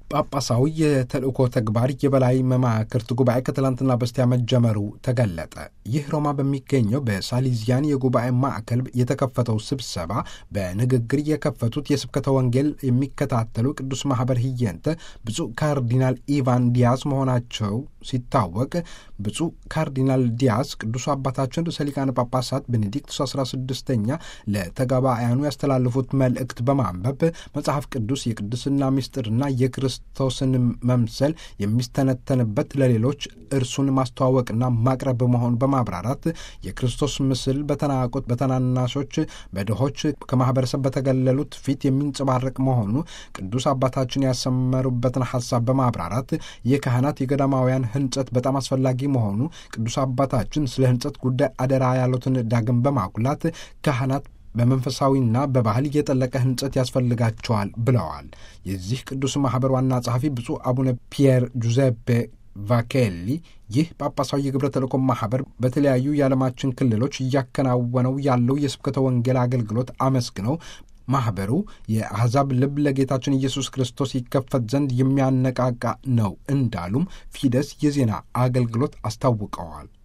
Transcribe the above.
ጳጳሳዊ የተልእኮ ተግባር የበላይ መማክርት ጉባኤ ከትላንትና በስቲያ መጀመሩ ተገለጠ። ይህ ሮማ በሚገኘው በሳሊዚያን የጉባኤ ማዕከል የተከፈተው ስብሰባ በንግግር የከፈቱት የስብከተ ወንጌል የሚከታተሉ ቅዱስ ማኅበር ህየንተ ብፁዕ ካርዲናል ኢቫን ዲያስ መሆናቸው ሲታወቅ ብፁዕ ካርዲናል ዲያስ ቅዱሱ አባታችን ርዕሰ ሊቃነ ጳጳሳት ቤኔዲክቱስ 16ኛ ለተጋባያኑ ያስተላለፉት መልእክት በማንበብ መጽሐፍ ቅዱስ የቅድስና ምስጢርና የክርስቶስን መምሰል የሚስተነተንበት ለሌሎች እርሱን ማስተዋወቅና ማቅረብ መሆኑን በማብራራት የክርስቶስ ምስል በተናቁት፣ በተናናሾች፣ በድሆች ከማህበረሰብ በተገለሉት ፊት የሚንጸባረቅ መሆኑ ቅዱስ አባታችን ያሰመሩበትን ሐሳብ በማብራራት የካህናት የገዳማውያን ህንጸት በጣም አስፈላጊ መሆኑ ቅዱስ አባታችን ስለ ህንጸት ጉዳይ አደራ ያሉትን ዳግም በማጉላት ካህናት በመንፈሳዊና በባህል የጠለቀ ህንጸት ያስፈልጋቸዋል ብለዋል። የዚህ ቅዱስ ማኅበር ዋና ጸሐፊ ብፁዕ አቡነ ፒየር ጁዜፔ ቫኬሊ ይህ ጳጳሳዊ የግብረ ተልእኮ ማኅበር በተለያዩ የዓለማችን ክልሎች እያከናወነው ያለው የስብከተ ወንጌል አገልግሎት አመስግነው ማኅበሩ የአሕዛብ ልብ ለጌታችን ኢየሱስ ክርስቶስ ይከፈት ዘንድ የሚያነቃቃ ነው እንዳሉም ፊደስ የዜና አገልግሎት አስታውቀዋል።